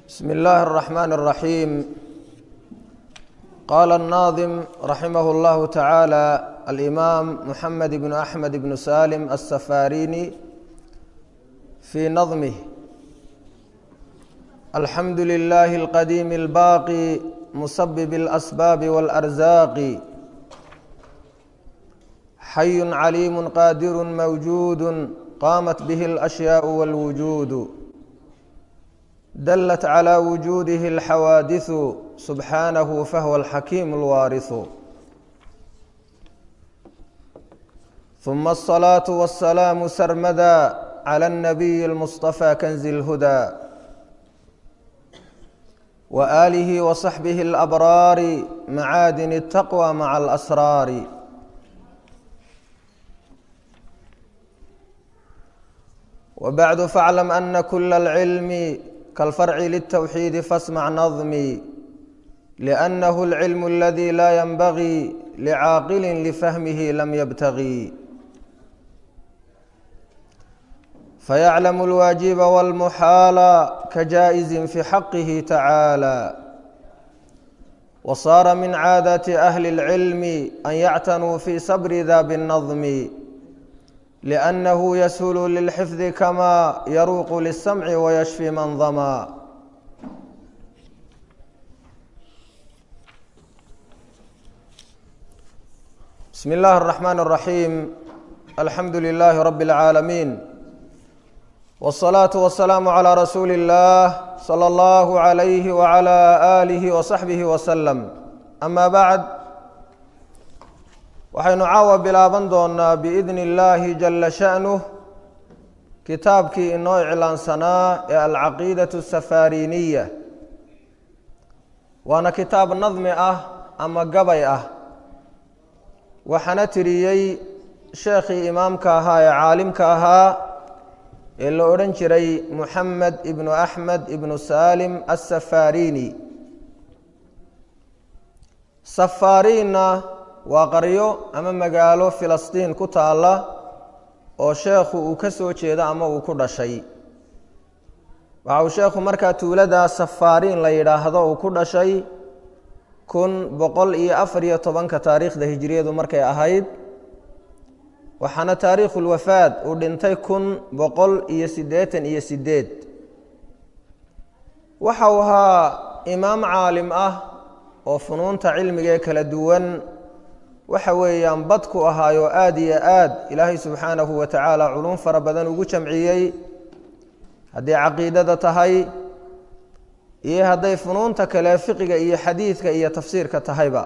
بسم الله الرحمن الرحيم قال الناظم رحمه الله تعالى الإمام محمد بن أحمد بن سالم السفاريني في نظمه الحمد لله القديم الباقي مسبب الأسباب والأرزاق حي عليم قادر موجود قامت به الأشياء والوجود دلت على وجوده الحوادث سبحانه فهو الحكيم الوارث ثم الصلاة والسلام سرمدا على النبي المصطفى كنز الهدى وآله وصحبه الأبرار معادن التقوى مع الأسرار وبعد فاعلم أن كل العلم كالفرع للتوحيد فاسمع نظمي لأنه العلم الذي لا ينبغي لعاقل لفهمه لم يبتغي فيعلم الواجب والمحال كجائز في حقه تعالى وصار من عادة أهل العلم أن يعتنوا في صبر ذا بالنظم لأنه يسهل للحفظ كما يروق للسمع ويشفي من ظما بسم الله الرحمن الرحيم الحمد لله رب العالمين والصلاة والسلام على رسول الله صلى الله عليه وعلى آله وصحبه وسلم أما بعد waxaynu caawa bilaaban doonaa biidni illaahi jalla sha'nuh kitaabkii inoo iclaansanaa ee alcaqiidatu safaariniya waana kitaab nadmi ah ama gabay ah waxaana tiriyey sheekhii imaamka ahaa ee caalimka ahaa ee la odhan jiray muxamed ibnu axmed ibnu saalim assafarini safaariinna waa qaryo ama magaalo filistiin ku taalla oo sheekhu uu ka soo jeedo ama uu ku dhashay waxa uu sheekhu markaa tuuladaa safaariin la yidhaahdo uu ku dhashay kun boqol iyo afar iyo tobanka taariikhda hijiriyadu markay ahayd waxaana taariikhulwafaad uu dhintay kun boqol iyo siddeetan iyo siddeed waxa uu ahaa imaam caalim ah oo funuunta cilmiga ee kala duwan waxa weeyaan badku ahaayoo aada iyo aad ilaahay subxaanahu wa tacaala culum fara badan ugu jamciyey hadday caqiidada tahay iyo hadday funuunta kale fiqiga iyo xadiidka iyo tafsiirka tahayba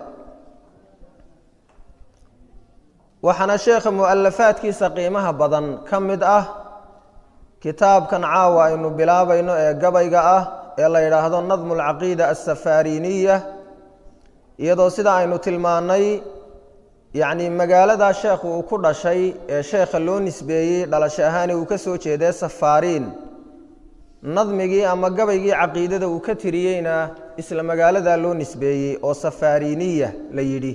waxaana sheekha mu-alafaadkiisa qiimaha badan ka mid ah kitaabkan caawa aynu bilaabayno ee gabayga ah ee la yidhaahdo nadmu alcaqiida assafaariniya iyadoo sida aynu tilmaannay yacni magaaladaa sheekhu uu ku dhashay ee sheekha loo nisbeeyey dhalasho ahaani uu ka soo jeedee safaariin nadmigii ama gabaygii caqiidada uu ka tiriyeyna isla magaaladaa loo nisbeeyey oo safaariniya la yidhi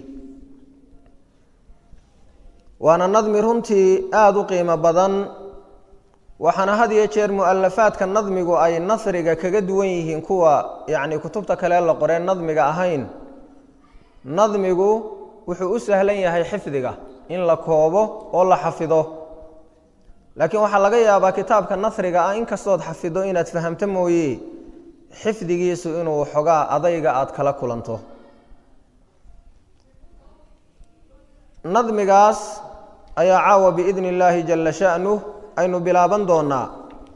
waana nadmi runtii aada u qiimo badan waxaana had iyo jeer mu-alafaadka nadmigu ay nasriga kaga duwan yihiin kuwa yacni kutubta kale la qoreen nadmiga ahayn nadmigu wuxuu u sahlan yahay xifdiga in la koobo oo la xafido laakiin waxaa laga yaabaa kitaabka nasriga ah inkastood xafido inaad fahamto mooye xifdigiisu inuu xogaa adayga aada kala kulanto nadmigaas ayaa caawa biidni illaahi jalla sha'nuh aynu bilaaban doonaa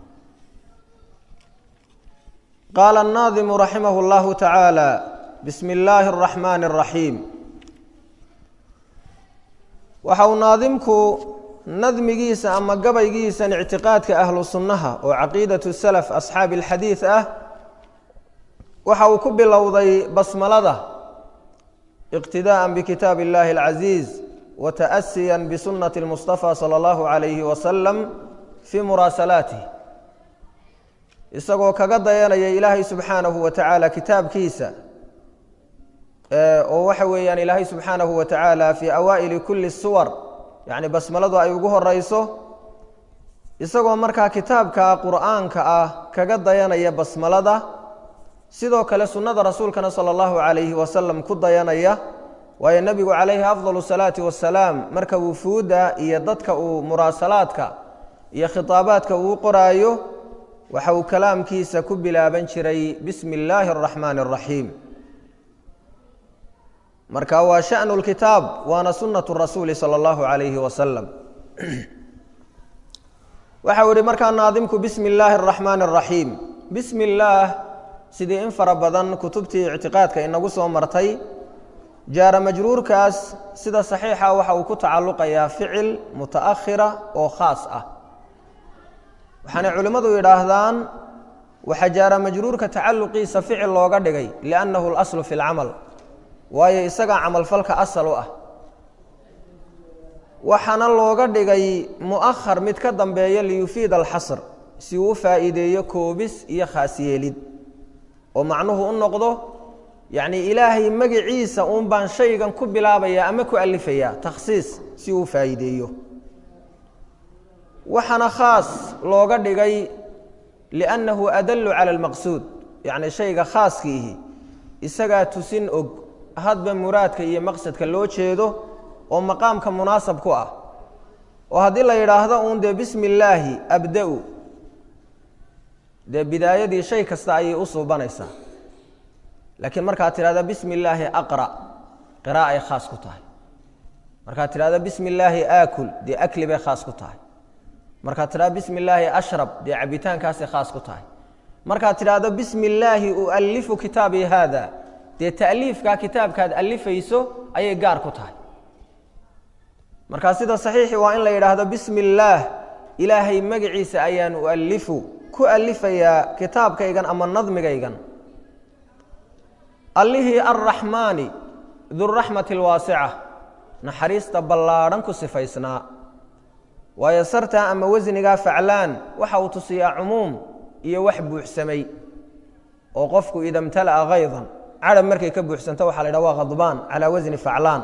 qaala annaadimu raximah اllahu tacaala bismi illaahi اraxmaani اraxiim waxa uu naadimku nadmigiisa ama gabaygiisan ictiqaadka ahlu sunnaha oo caqiidatu salaf asxaabi alxadiid ah waxa uu ku bilowday basmalada iqtidaءa bikitaab illahi اlcaziiz wa ta'asiya bisunati اlmustafa salى اllahu alayhi wasalam fii muraasalaatih isagoo kaga dayanaya ilaahay subxaanahu wa tacaala kitaabkiisa oo waxa weeyaan ilaahay subxaanahu wa tacaala fii awaa'ili kulli suwar yacni basmaladu ay ugu horeyso isagoo markaa kitaabka qur'aanka ah kaga dayanaya basmalada sidoo kale sunnada rasuulkana sala allahu calayhi wasalam ku dayanaya waayo nebigu calayhi afdalu salaati wasalaam marka wufuudda iyo dadka uu muraasalaadka iyo khitaabaadka uu qoraayo waxa uu kalaamkiisa ku bilaaban jiray bismi illaahi araxmaani araxiim marka waa shanu lkitaab waana sunnatu rasuuli sala allahu calayhi wasalam waxa uu ihi markaa naadimku bismi illaahi araxmaani araxiim bismi illaah sidii in fara badan kutubtii ictiqaadka inagu soo martay jaara majruurkaas sida saxiixa waxa uu ku tacalluqayaa ficil muta'akhira oo khaas ah waxaanay culimmadu yidhaahdaan waxaa jaara majruurka tacalluqiisa ficil looga dhigay liannahu alaslu fi lcamal waayo isagaa camalfalka asal u ah waxaana looga dhigay mu'ahar mid ka dambeeya liyufiida alxasr si uu u faa'iideeyo koobis iyo khaasyeelid oo macnuhu u noqdo yacnii ilaahay magiciisa uun baan shaygan ku bilaabayaa ama ku alifayaa takhsiis si uu u faa'iideeyo waxaana khaas looga dhigay liannahu adallu cala almaqsuud yacni shayga khaaskiihi isagaa tusin og hadba muraadka iyo maqsadka loo jeedo oo maqaamka munaasab ku ah oo haddii la yidhaahdo uun dee bismi illaahi abda-u dee bidaayadii shay kasta ayay u suubanaysaa laakiin markaad tidhahda bismi illaahi aqra qira'a ay khaas ku tahay markaad tidhahda bismi illaahi aakul dee akli bay khaas ku tahay markaad tidhahdo bismi illaahi ashrab dee cabitaankaasay khaas ku tahay markaad tidhaahdo bismi illaahi ualifu kitaabii haada dee ta'liifkaa kitaabkaad alifayso ayay gaar ku tahay markaa sida saxiixi waa in la yidhaahdo bismi illaah ilaahay magaciisa ayaan ualifu ku alifayaa kitaabkaygan ama nadmigaygan allihii arraxmaani duraxmati alwaasica naxariista ballaadhan ku sifaysnaa waayo sartaa ama wasnigaa faclaan waxa uu tusiyaa cumuum iyo wax buuxsamay oo qofku ida mtala'a haydan cadhab markay ka buuxsanto waxa la yidhaha waa khadbaan calaa wasni faclaan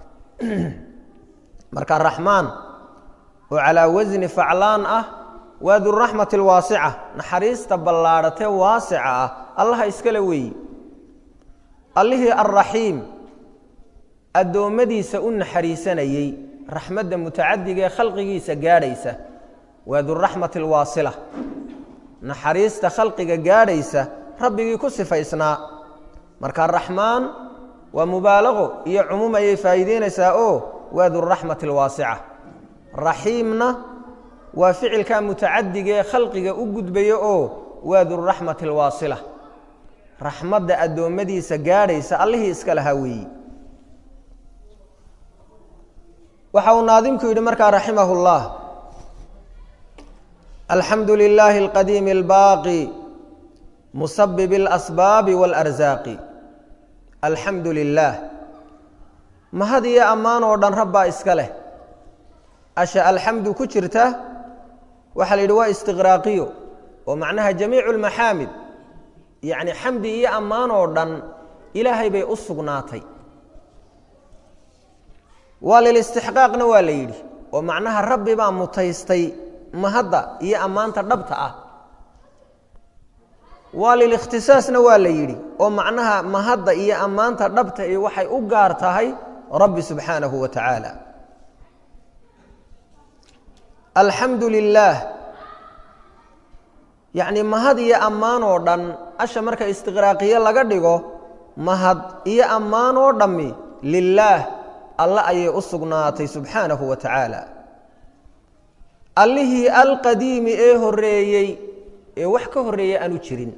marka raxmaan oo calaa wasni faclaan ah waa duraxmati alwaasica naxariista ballaadhatee waasica ah allaha iskale weeyi allihii alraxiim addoommadiisa u naxariisanayey raxmadda mutacadiga ee khalqigiisa gaadhaysa waa duraxmati alwaasila naxariista khalqiga gaadhaysa rabbigii ku sifaysnaa marka raxmaan waa mubaalaqo iyo cumuum ayay faa'iideynaysaa oo waa duraxmati alwaasica raxiimna waa ficilkaa mutacadiga ee khalqiga u gudbaya oo waa duraxmati alwaasila raxmadda addoommadiisa gaadhaysa allihii iska lahaa weeyi waxa uu naadimku yidhi markaa raximah اllah alxamdu lilaahi اlqadiimi اlbaaqi musabib اlasbaabi wاlarsaaqi alxamdu lilaah mahad iyo ammaan oo dhan rabbaa iska leh asha alxamdu ku jirta waxaa la yidhi waa istiqraaqiyo oo macnaha jamiicu اlmaxaamid yacni xamdi iyo ammaan oo dhan ilaahay bay u sugnaatay waa lilistixqaaqna waa la yidhi oo macnaha rabbi baa mutaystay mahadda iyo ammaanta dhabta ah waa lilikhtisaasna waa la yidhi oo macnaha mahadda iyo ammaanta dhabta iyo waxay u gaar tahay rabbi subxaanahu wa tacaala alxamdu lilaah yacni mahad iyo ammaan oo dhan asha marka istiqraaqiye laga dhigo mahad iyo ammaan oo dhammi lilaah alle ayay u sugnaatay subxaanahu wa tacaala allihii alqadiimi ee horreeyey ee wax ka horreeya aanu jirin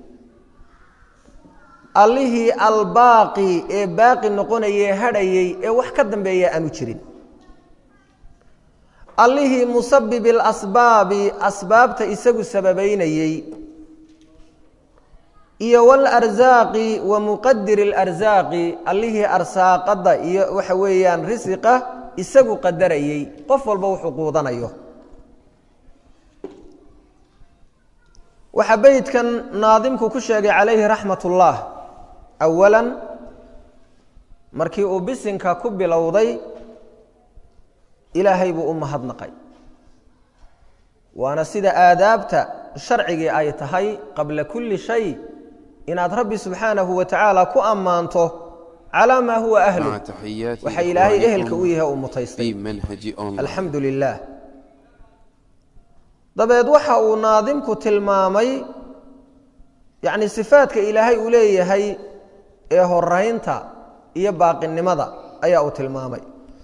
allihii albaaqi ee baaqi noqonayee hadhayey ee wax ka dambeeya aanu jirin allihii musabib ilasbaabi asbaabta isagu sababaynayey iyo walarsaaqi wa muqadir اlarsaaqi allihii arsaaqadda iyo waxa weeyaan risiqa isagu qadarayey qof walba wuxuu quudanayo waxaa beydkan naadimku ku sheegay calayhi raxmat ullah awalan markii uu bisinka ku bilowday ilaahay buu u mahadnaqay waana sida aadaabta sharcigii ay tahay qabla kulli shay inaad rabbi subxaanahu wa tacaala ku ammaanto calaa maa huwa ahlu مع تحيات waxa ilaahay ehelka u إخوانكم yahay uu mutaystay في منهج أونلاين alxamdu lilah dabeed waxa uu naadimku tilmaamay yacni sifaadka ilaahay uu leeyahay ee horaynta iyo baaqinimada ayaa uu tilmaamay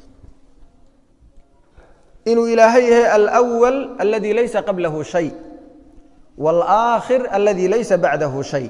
inuu ilaahay yahay alأwal aladi laysa qablahu shay wاlآakhir aladi laysa bacdahu shay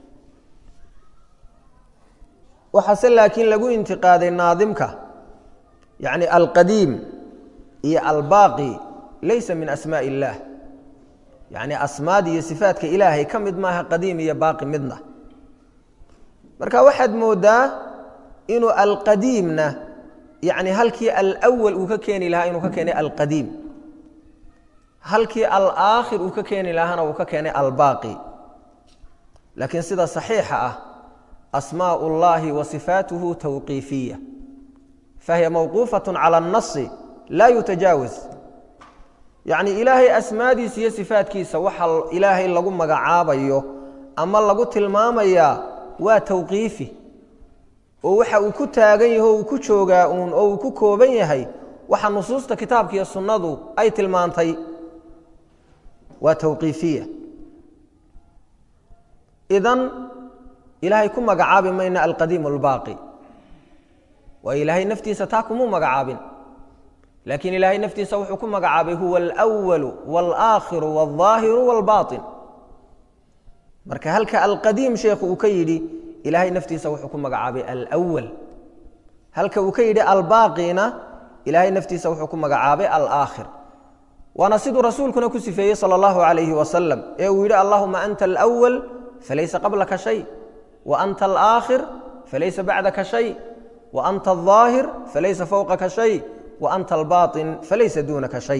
waxaase laakiin lagu intiqaaday naadimka yacni alqadiim iyo albaaqi laysa min asmaaء اllah yacni asmaada iyo sifaadka ilaahay ka mid maaha qadiim iyo baaqi midna marka waxaad moodaa inuu alqadiimna yacni halkii alأwal uu ka keeni lahaa inuu ka keenay alqadiim halkii alaakhir uu ka keeni lahaana uu ka keenay albaaqi laakiin sida saxiixa ah asmaaء اllahi wa sifaatuhu tawqiifiya fahiya mawquufaة calى الnasi laa yutajaawaz yacni ilaahay asmaadiisa iyo sifaadkiisa waxa ilaahay lagu magacaabayo ama lagu tilmaamayaa waa tawqiifi oo waxa uu ku taagan yaho uu ku joogaa uun oo uu ku kooban yahay waxa nusuusta kitaabka iyo sunnadu ay tilmaantay waa tawqiifiya idan ilaahay ku magacaabi mayna alqadiim albaaqi waayo ilaahay naftiisa taa kumuu magacaabin laakiin ilaahay naftiisa wuxuu ku magacaabay huwa alأwalu wاlآakhiru wاlظaahiru wاlbaطin marka halka alqadiim sheekhu uu ka yidhi ilaahay naftiisa wuxuu ku magacaabay alأwal halka uu ka yidhi albaaqina ilaahay naftiisa wuxuu ku magacaabay alآakhir waana siduu rasuulkuna ku sifeeyey salى اllahu عalayhi wasalam ee uu yidhi allahuma anta alأwal falaysa qablaka shay wa anta alآakhir falaysa bacdaka shay wa anta الظaahir falaysa fowqaka shay وأnت الbaطن falaysa dunaka شhay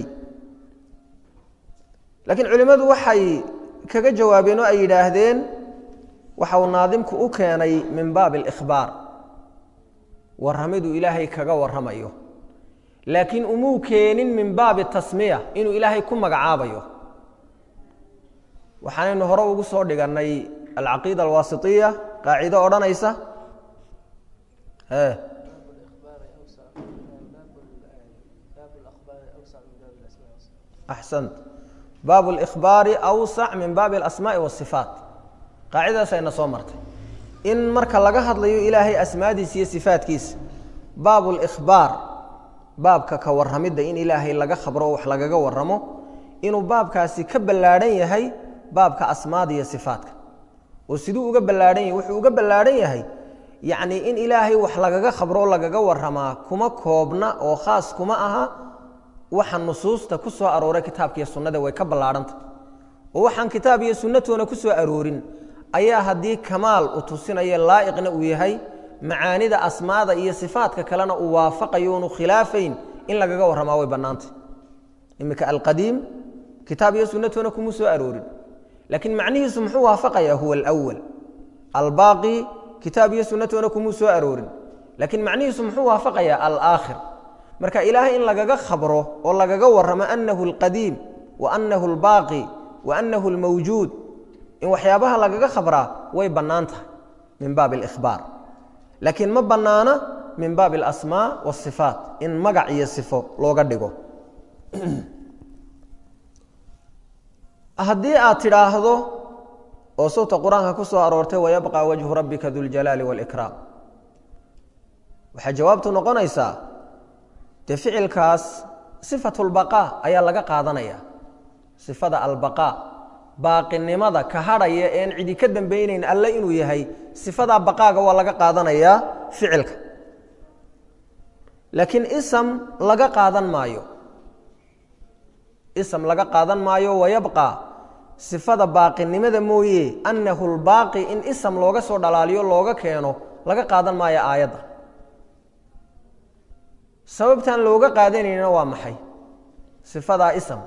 lakiin culimmadu waxay kaga jawaabeen oo ay yidhaahdeen waxa uu naadimku u keenay min baab الإkhbaar warramiduu ilaahay kaga warramayo laakiin umuu keenin min baabi الtasmiya inuu ilaahay ku magacaabayo waxaanaynu hore ugu soo dhigannay alcaqiida alwaasiطiya qaacido odhanaysa axsant baabu اlإkhbaari awsac min baabi اlasmaaءi wالصifaat qaacidadaas ayna soo martay in marka laga hadlayo ilaahay asmaadiisa iyo sifaatkiisa baabu اlإkhbaar baabka ka warramidda in ilaahay laga khabro wax lagaga warramo inuu baabkaasi ka ballaadhan yahay baabka asmaada iyo sifaatka oo siduu uga ballaadhan yahay wuxuu uga ballaadhan yahay yacnii in ilaahay wax lagaga khabro lagaga warramaa kuma koobna oo khaas kuma aha waxa nusuusta ku soo arooray kitaabka iyo sunnada way ka ballaadhanta oo waxaan kitaab iyo sunnatoona ku soo aroorin ayaa haddii kamaal u tusinayo laa'iqna uu yahay macaanida asmaada iyo sifaadka kalena uu waafaqayo unu khilaafayn in lagaga warramaa way bannaantay iminka alqadiim kitaab iyo sunnatoona kuma soo aroorin laakiin macnihiisu muxuu waafaqayaa huwa alawal albaaqi kitaab iyo sunnatoona kumuu soo aroorin laakiin macnihiisu muxuu waafaqayaa alaakhir marka ilaahay in lagaga khabro oo lagaga warramo annahu alqadiim wa annahu albaaqi wa annahu almawjuud in waxyaabaha lagaga khabraa way bannaan tahay min baabi alikhbaar laakiin ma bannaana min baabi alasmaa waasifaat in magac iyo sifo looga dhigo haddii aad tidhaahdo oo sawta qur-aanka ku soo aroortay wayabqa wajhu rabbika duljalaali waalikraam waxaa jawaabtu noqonaysaa dee ficilkaas sifatu lbaqaa ayaa laga qaadanaya sifada albaqaa baaqinimada ka hadhaya een cidi ka dambaynayn alle inuu yahay sifadaa baqaaga waa laga qaadanayaa ficilka laakiin isam laga qaadan maayo ism laga qaadan maayo wayabqa sifada baaqinimada mooye annahu lbaaqi in ism looga soo dhalaaliyo looga keeno laga qaadan maayo aayadda sababtaan looga qaadanayna waa maxay sifadaa ism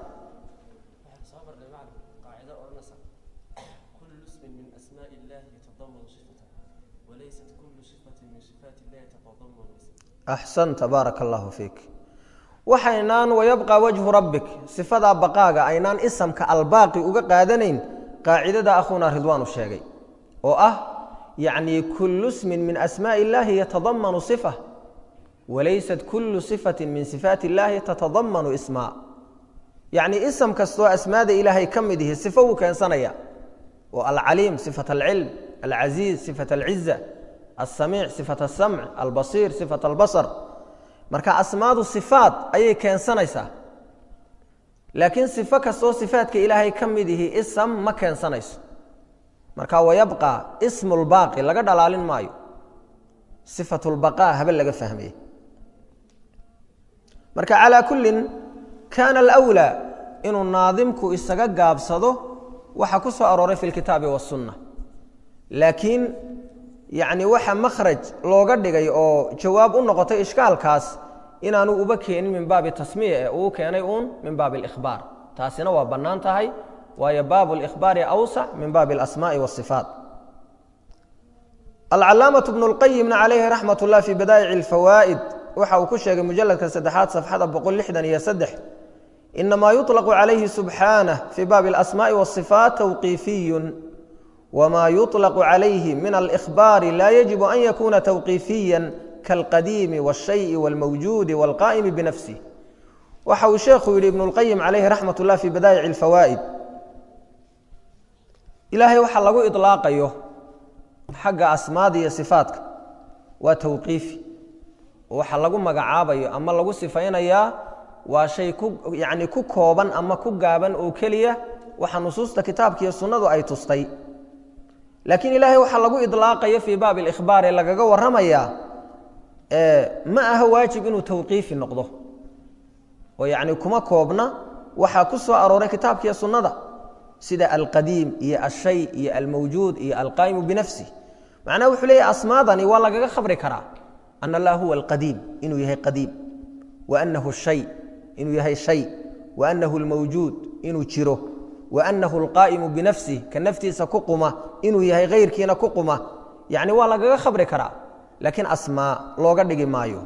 axsanta baaraka allahu fiik waxaynaan wayabqa wajhu rabbik sifadaa baqaaga aynaan isamka albaaqi uga qaadanayn qaacidada akhuuna ridwaanu sheegay oo ah yacni kullu smin min asmaaءi اllahi yatadamanu صifa walaysat kullu صifati min sifaati اllahi tatadamanu ismaa yacni ism kastoo asmaada ilaahay ka mid ihi sifo wuu keensanaya oo alcaliim sifat alcilm alcaziiz sifat alciza alsamiic sifat asamc albasiir sifat albasar marka asmaadu sifaat ayay keensanaysaa laakiin sifo kastoo sifaadka ilaahay ka mid ihi ism ma keensanayso marka wayabqa ismu lbaaqi laga dhalaalin maayo sifat lbaqaa habe laga fahmaya marka calaa kullin kaana alwlaa inuu naadimku isaga gaabsado waxa ku soo arooray fi lkitaabi wasunna laakiin yacni waxa makhraj looga dhigay oo jawaab u noqotay ishkaalkaas inaanu uba keenin min baabi tasmiya ee uu keenay uun min baabi alikhbaar taasina waa bannaan tahay waayo baabu alikhbaari awsac min baabi alasmaa'i waasifaat alcalaamatu bnu lqayimna calayhi raxmat ullah fii badaa'ici alfawaa'id waxa uu ku sheegay mujaladka saddexaad safxada boqol lixdan iyo saddex inamaa yuطlaqu calayhi subxaanah fii baabi alasmaaءi waasifaat tawqiifiyun wma yuطlaqu calayhi min alإkhbaari laa yajibu an yakuna tawqiifiya kaalqadiimi wاlshayءi wاlmawjuudi wاlqaa'imi binafsih waxa uu sheekhu yidhi ibnu اlqayim calayhi raxmat ullah fii badaa'ici اlfawaa'id ilaahay waxa lagu iطlaaqayo xagga asmaada iyo sifaatka waa tawqiifi waxa lagu magacaabayo ama lagu sifaynayaa waa shay ku yani ku kooban ama ku gaaban oo keliya waxa nusuusta kitaabka iyo sunnadu ay tustay laakiin ilaahay waxaa lagu idlaaqayo fii baabi alikhbaar ee lagaga warramayaa ma aha waajib inuu tawqiifi noqdo oo yacni kuma koobna waxaa ku soo arooray kitaabka iyo sunnada sida alqadiim iyo alshay iyo almawjuud iyo alqaa'imu binafsih macnaha wuxuu leeyahy asmaadani waa lagaga khabri karaa an allah huwa alqadiim inuu yahay qadiim wa anahu shay inuu yahay shay wa anahu almawjuud inuu jiro wa anahu alqaa'imu binafsih ka naftiisa ku quma inuu yahay hayrkiina ku quma yacni waa lagaga khabri karaa laakiin asmaa looga dhigi maayo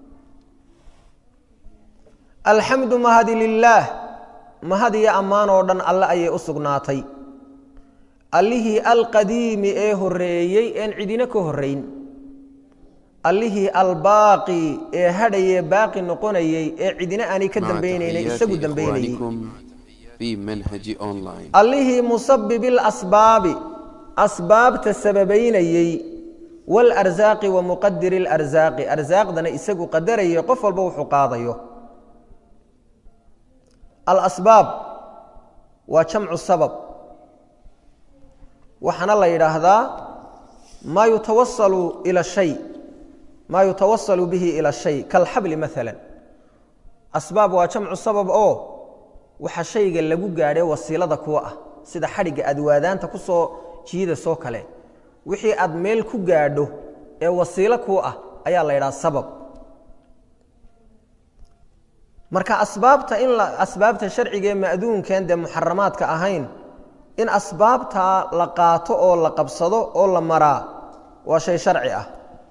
alxamdu mahadi lilaah mahad iyo ammaan oo dhan alle ayay u sugnaatay allihii alqadiimi ee horreeyey een cidina ka horrayn allihii albaaqi ee hadhayee baaqi noqonayey ee cidina aanay ka dambaynaynay isagu dambaynayey allihii musabibi اlasbaabi asbaabta sababaynayey wاlarsaaqi wa muqadiri اlarsaaqi arsaaqdana isagu qadarayay qof walba wuxuu qaadayo alasbaab waa jamcu sabab waxaana la yidhaahdaa maa yutawasalu ila shay maa yutawasalu bihi ila shay kalxabli maala asbaab waa jamcu sabab oo waxa shayga lagu gaadhay wasiilada kuwa ah sida xadhigga aad waadaanta ku soo jiida soo kale wixii aad meel ku gaadho ee wasiilo kuu ah ayaa la yidhaha sabab marka asbaabta in asbaabta sharciga ee ma'duunkeen dee muxaramaadka ahayn in asbaabtaa la qaato oo la qabsado oo la maraa waa shay sharci ah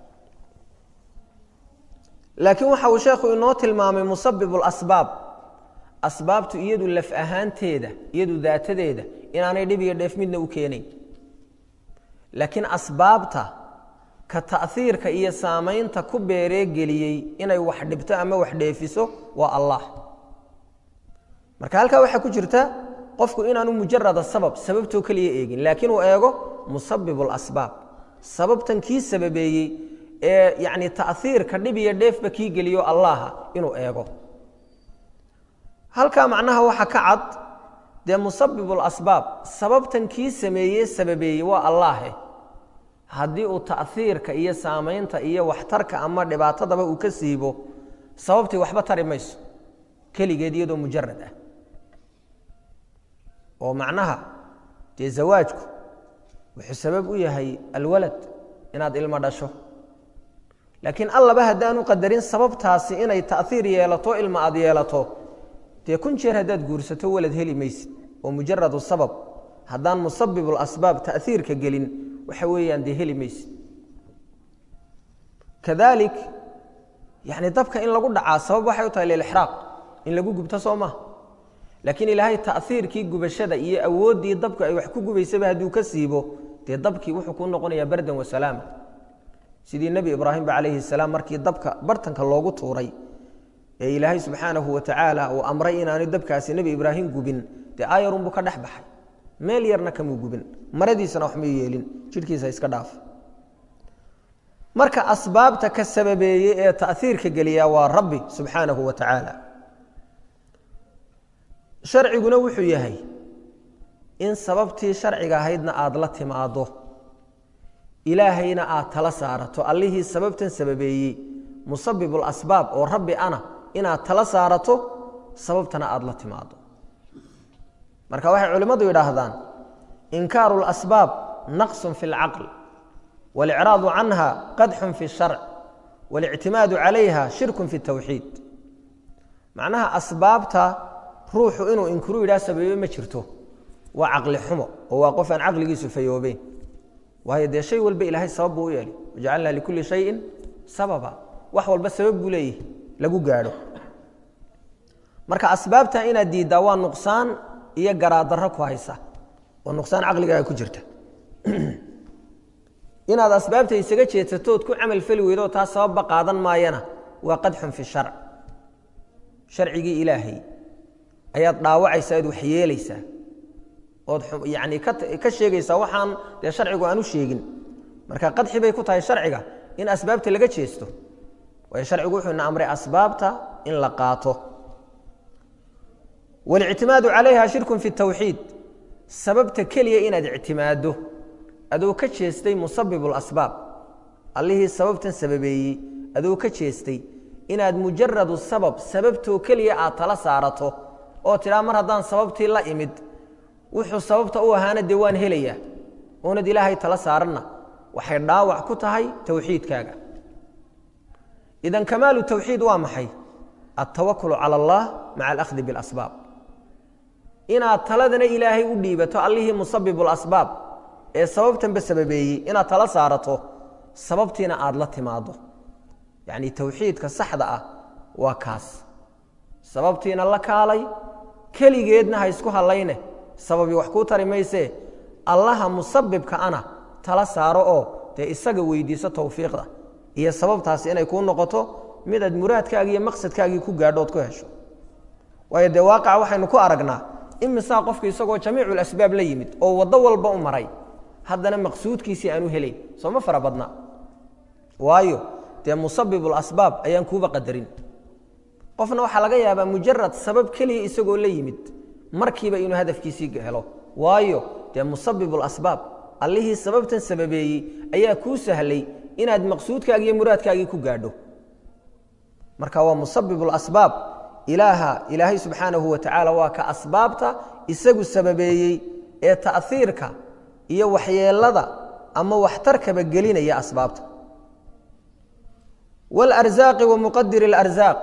laakiin waxa uu sheekhu inoo tilmaamay musabib اlasbaab asbaabtu iyadu laf ahaanteeda iyadu daatadeeda inaanay dhib iyo dheef midna u keenayn laakiin asbaabta ka ta'hiirka iyo saamaynta ku beereegeliyey inay wax dhibto ama wax dheefiso waa allah marka halkaa waxaa ku jirta qofku inaanu mujarada sabab sababtoo keliya eegin laakiin uu eego musabib اlasbaab sababtan kii sababeeyey ee yacni ta'hiirka dhib iyo dheefba kii geliyo allaha inuu eego halkaa macnaha waxa ka cad dee musabib اlasbaab sababtan kii sameeye sababeeyey waa allaahe haddii uu ta'hiirka iyo saamaynta iyo waxtarka ama dhibaatadaba uu ka siibo sababtii waxba tari mayso keligeed iyadoo mujarad ah oo macnaha dee zawaajku wuxuu sabab u yahay alwalad inaad ilmo dhasho laakiin allaba haddaanu qadarin sababtaasi inay ta'hiir yeelato ilma aad yeelato dee kun jeer haddaad guursato walad heli maysid oo mujaradu sabab haddaan musabib اlasbaab ta'hiirka gelin waxa weeyaan dee heli maysid kadalik yani dabka in lagu dhacaa sabab waxay u tahay lilixraaq in lagu gubto soo maha laakiin ilaahay ta'hiirkii gubashada iyo awooddii dabku ay wax ku gubaysaba hadduu ka siibo dee dabkii wuxuu kuu noqonayaa bardan wasalaama sidii nebi ibraahimba calayhi salaam markii dabka bartanka loogu tuuray ee ilaahay subxaanahu wa tacaala uu amray inaanu dabkaasi nebi ibraahim gubin dee aayarunbuu ka dhex baxay meel yarna kamuu gubin maradiisana wax may yeelin jidhkiisa iska dhaaf marka asbaabta ka sababeeyey ee taiirka geliya waa rabbi subxaanahu wa tacaala sharciguna wuxuu yahay in sababtii sharciga ahaydna aada la timaado ilaahayna aad tala saarato allihii sababtan sababeeyey musabibul asbaab oo rabbi ana inaad tala saarato sababtana aada la timaado marka waxay culimmadu yidhaahdaan inkaaru lasbaab naqsun fi اlcaql waاlcraadu canha qadxun fi اsharc waاlictimaadu calayha shirkun fi اtawxiid macnaha asbaabta ruuxu inuu inkuru yidhaha sababe ma jirto waa caqli xumo oo waa qof aan caqligiisu fayoobeyn waayo dee shay walba ilaahay sabab buu u yeelay wajacalnaa likulli shayin sababa wax walba sabab buu leeyahy lagu gaadho marka asbaabta inaad diiddaa waa nuqsaan iyo garaadaro ku haysa oo nuqsaan caqligaaga ku jirta inaad asbaabta isaga jeedsato ood ku camal feli weydo taa sababba qaadan maayana waa qadxun fi sharc sharcigii ilaahay ayaad dhaawacaysaa oad waxyeelaysaa ood yani ka sheegaysaa waxaan dee sharcigu aan u sheegin marka qadxi bay ku tahay sharciga in asbaabta laga jeesto waayo sharcigu wuxuu ina amray asbaabta in la qaato walictimaadu calayha shirkun fi tawxiid sababta keliya inaad ictimaaddo adoo ka jeestay musabib lasbaab allihii sababtan sababeeyey adoo ka jeestay inaad mujaradu sabab sababtoo keliya aad tala saarato oo tidhaa mar haddaan sababtii la imid wuxuu sababta u ahaana dee waan helayaa oonad ilaahay tala saaranna waxay dhaawac ku tahay towxiidkaaga idan kamaalu tawxiid waa maxay altawakulu cala allah maca alakhdi biاlasbaab inaad taladana ilaahay u dhiibato allihii musabibu lasbaab ee sababtanba sababeeyey inaad tala saarato sababtiina aada la timaado yacni towxiidka saxda ah waa kaas sababtiina la kaalay keligeedna ha isku hallayne sababi wax kuu tari maysee allaha musabibka ana tala saaro oo dee isaga weydiiso towfiiqda iyo sababtaasi inay kuu noqoto mid aad muraadkaagii iyo maqsadkaagii ku gaadho ood ku hesho waayo dee waaqaca waxaynu ku aragnaa imisaa qofka isagoo jamiicu lasbaab la yimid oo waddo walba u maray haddana maqsuudkiisii aanu helayn sooma fara badna waayo dee musabiblasbaab ayaan kuuba qadarin qofna waxaa laga yaabaa mujarad sabab keliya isagoo la yimid markiiba inuu hadafkiisii helo waayo dee musabibulasbaab allihii sababtan sababeeyey ayaa kuu sahlay inaad maqsuudkaagi iyo muraadkaagii ku gaadho marka waa musabibulasbaab ilaaha ilaahay subxaanahu wa tacaala waa ka asbaabta isagu sababeeyey ee ta'hiirka iyo waxyeelada ama waxtarkaba gelinaya asbaabta wاlarzaaqi wa muqadiri اlarzaaq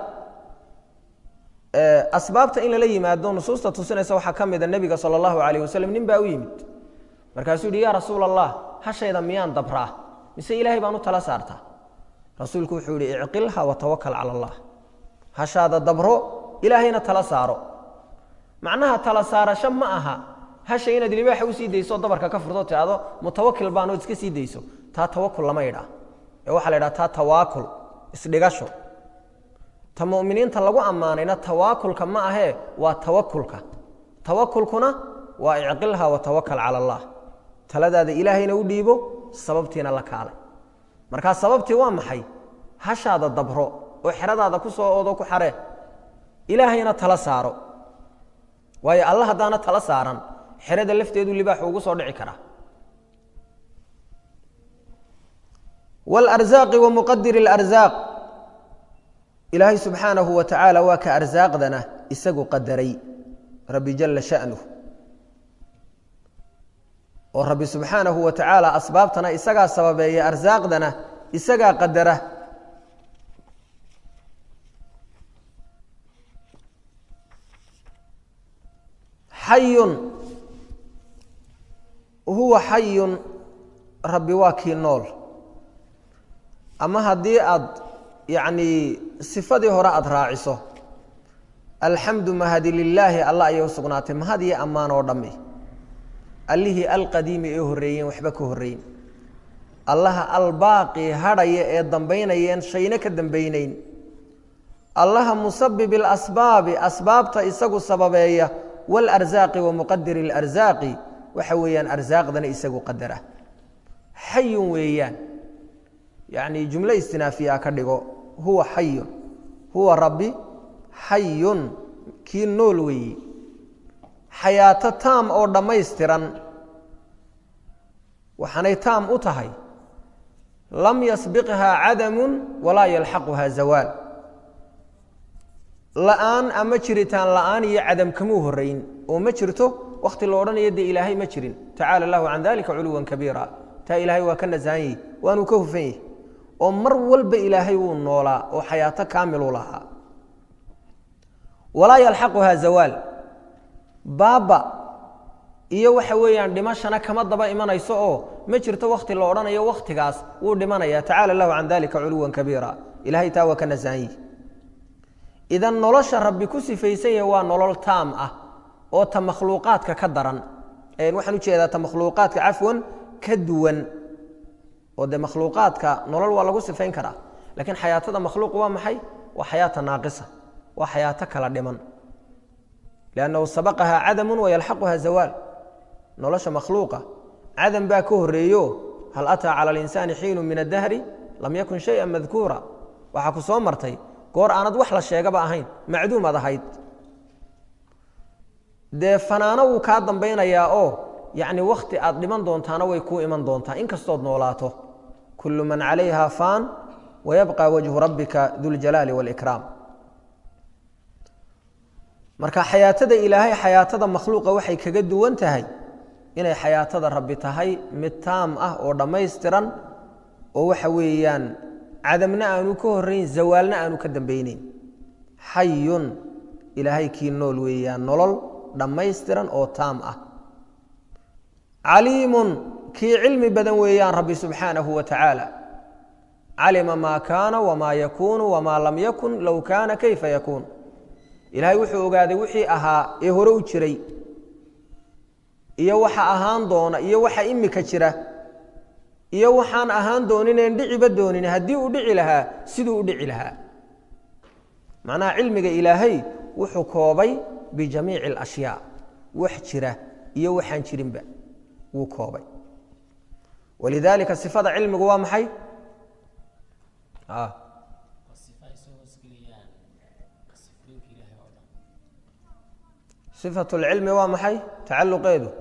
asbaabta in lala yimaado nusuusta tusinaysa waxaa ka mida nebiga salى اllahu alayh waslm nin baa u yimid markaasuu yihi ya rasuula allah hashayda miyaan dabraa mise ilaahay baan u tala saartaa rasuulku wuxuu yihi icqilha watawakal cala allah hashaada dabro ilaahayna tala saaro macnaha tala saarasho ma aha hasha inaad libaaxa usii dayso dabarka ka furto tiado mutawakil baan ood iska sii dayso taa tawakul lama yidhaa ee waxaa la yidhaha taa tawaakul isdhigasho ta muminiinta lagu ammaanayna tawaakulka ma ahee waa tawakulka tawakulkuna waa icqilha watawakal cala allah taladaada ilaahayna u dhiibo sababtiina la kaalay markaa sababtii waa maxay hashaada dabro oo xeradaada ku soo oodo ku xaree ilaahayna tala saaro waayo alla haddaana tala saaran xerada lafteedu libaaxu ugu soo dhici karaa wاlarzaaqi wa muqadiri اlarzaaq ilaahay subxaanahu wa tacaala waa ka arsaaqdana isagu qadaray rabbi jala shaأnuh oo rabbi subxaanahu wa tacaala asbaabtana isagaa sababeeya arsaaqdana isagaa qadara xayun huwa xayun rabbi waa kii nool ama haddii aad yacnii sifadii hore aada raaciso alxamdu mahadi lilaahi allah ayay u sugnaatay mahad iyo ammaan oo dhammi allihii alqadiimi ee horreeyeen waxba ka horreyn allaha albaaqi hadhaya ee dambaynayeen shayna ka dambaynayn allaha musabib اlasbaabi asbaabta isagu sababeeya wاlarsaaqi wa muqadiri اlarsaaqi waxa weeyaan arsaaqdana isagu qadara xayun weeyaan yacni jumlo istinaafiya ka dhigo huwa xayun huwa rabbi xayun kii nool weeyi xayaato taam oo dhammaystiran waxaanay taam u tahay lam yasbiqhaa cadamu walaa yalxaquha zawaal la'aan ama jiritaan la'aan iyo cadam kamuu horeyn oo ma jirto wakhti lo odhanayo dee ilaahay ma jirin tacaala allahu can dalika culuwan kabiira taa ilaahay waa ka nasahan yahi waanuu ka hufan yahi oo mar walba ilaahay wuu noolaa oo xayaato kaamilu lahaa walaa yalxaquha zawaal baaba iyo waxa weeyaan dhimashana kama daba imanayso oo ma jirto wakhti la odhanayo wakhtigaas wuu dhimanaya tacala allahu can dalika culuwan kabiira ilahay taa waa ka nasahan yihi idan nolosha rabbi ku sifaysan yahe waa nolol taam ah oo ta makhluuqaadka ka daran waxaan ujeedaa ta makhluuqaadka cafwan ka duwan oo dee makhluuqaadka nolol waa lagu sifayn karaa lakiin xayaatada makhluuq waa maxay waa xayaata naaqisa waa xayaato kala dhiman liannahu sabaqaha cadamu wayalxaquha zawaal nolosha makhluuqa cadam baa ka horeeyo hal ataa cala alinsaani xiinu min addahri lam yakun shaya madkuura waxaa ku soo martay goor aanad wax la sheegaba ahayn macduumaad ahayd dee fanaano wuu kaa dambaynayaa oo yacni wakhti aad dhiman doontaana way kuu iman doontaa inkastood noolaato kullu man calayha faan wayabqa wajhu rabbika duljalaali wاlkraam marka xayaatada ilaahay xayaatada makhluuqa waxay kaga duwan tahay inay xayaatada rabbi tahay mid taam ah oo dhammaystiran oo waxa weeyaan cadamna aanu ka horeyn zawaalna aanu ka dambayneyn xayun ilaahay kii nool weeyaan nolol dhammaystiran oo taam ah caliimun kii cilmi badan weeyaan rabbi subxaanahu wa tacaala calima maa kaana wamaa yakuunu wamaa lam yakun low kaana kayfa yakuun ilaahay wuxuu ogaaday wixii ahaa ee hore u jiray iyo waxa ahaan doona iyo waxa imika jira iyo waxaan ahaan doonineen dhiciba doonin haddii uu dhici lahaa siduu u dhici lahaa macnaha cilmiga ilaahay wuxuu koobay bijamiici alashyaa wax jira iyo waxaan jirinba wuu koobay walidaalika sifada cilmigu waa maxay sifatu lcilmi waa maxay tacaluqeedu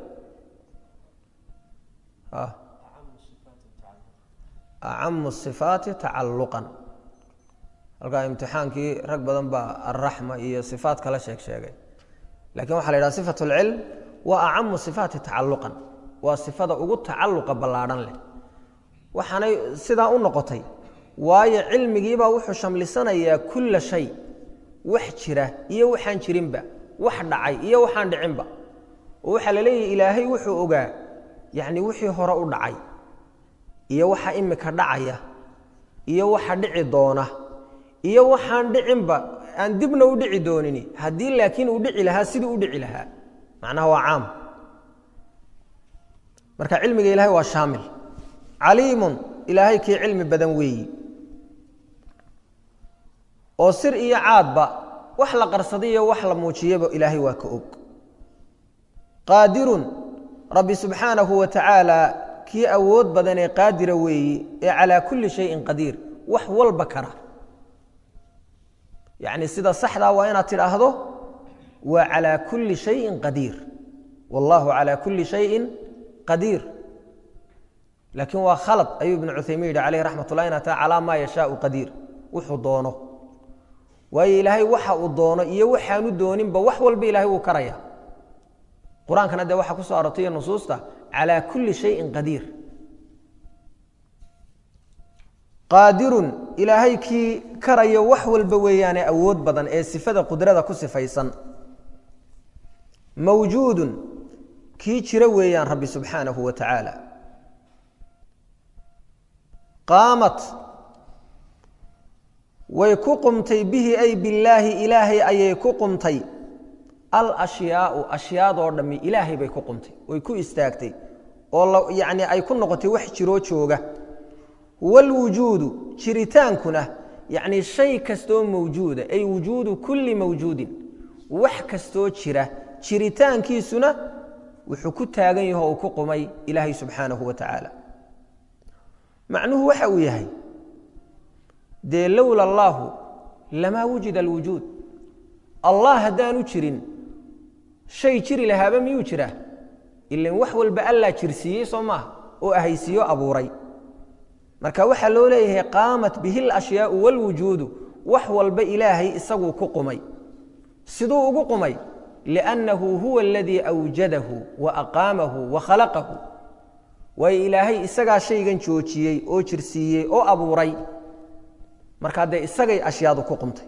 acamu sifaati tacaluqan halkaa imtixaankii rag badan baa alraxma iyo sifaat kala sheeg sheegay lakin waxa la yidhaha sifat اlcilm waa acamu sifaati tacaluqan waa sifada ugu tacaluqa ballaadhan leh waxaanay sidaa u noqotay waayo cilmigiibaa wuxuu shamlisanayaa kulla shay wax jira iyo waxaan jirinba wax dhacay iyo waxaan dhicinba oo waxaa la leeyahy ilaahay wuxuu ogaa yacni wixii hore u dhacay iyo waxa imika dhacaya iyo waxa dhici doona iyo waxaan dhicinba aan dibna u dhici doonini haddii laakiin uu dhici lahaa siduu u dhici lahaa macnaha waa caam marka cilmiga ilahay waa shaamil caliimun ilaahay kii cilmi badan weeyi oo sir iyo caadba wax la qarsadayo wax la muujiyaba ilaahay waa ka og qaadirun rabbi subxaanahu wa tacaala kii awood badan ee qaadira weeyi ee calaa kulli shayin qadiir wax walba kara yacni sida saxdaa waa inaad tidhaahdo waa calaa kulli shayin qadiir wallahu calaa kulli shayin qadiir laakiin waa khalad ayuu ibnu cuthaymiin yidhi caleyh raxmat ullah inaa taa calaa maa yashaau qadiir wuxuu doono waayo ilaahay waxa uu doono iyo waxaanu dooninba wax walba ilahay wuu karaya qur-aankana dee waxaa ku soo arortay iyo nusuusta calaa kulli shayin qadiir qaadirun ilaahay kii karayo wax walba weeyaane awood badan ee sifada qudrada ku sifaysan mawjuudun kii jira weeyaan rabbi subxaanahu wa tacaala qaamat way ku qumtay bihi ay billaahi ilaahay ayay ku qumtay alashyaau ashyaadoo dhammi ilaahay bay ku qumtay oy ku istaagtay oo yacni ay ku noqotay wax jiroo jooga waalwujuudu jiritaankuna yacni shay kastoo mawjuuda ay wujuudu kulli mawjuudin wax kastoo jira jiritaankiisuna wuxuu ku taagan yaho uu ku qumay ilaahay subxaanahu wa tacaala macnuhu waxa uu yahay dee lowla allaahu lamaa wujida alwujuud allah haddaanu jirin shay jiri lahaaba miyuu jiraa ilan wax walba allaa jirsiiyey soo maaha oo ahaysiiyo abuuray marka waxaa loo leeyahay qaamat bihi alashyaau waalwujuudu wax walba ilaahay isaguu ku qumay siduu ugu qumay liannahu huwa aladii awjadahu wa aqaamahu wa khalaqahu waayo ilaahay isagaa shaygan joojiyey oo jirsiiyey oo abuuray markaa dee isagay ashyaadu ku qumtay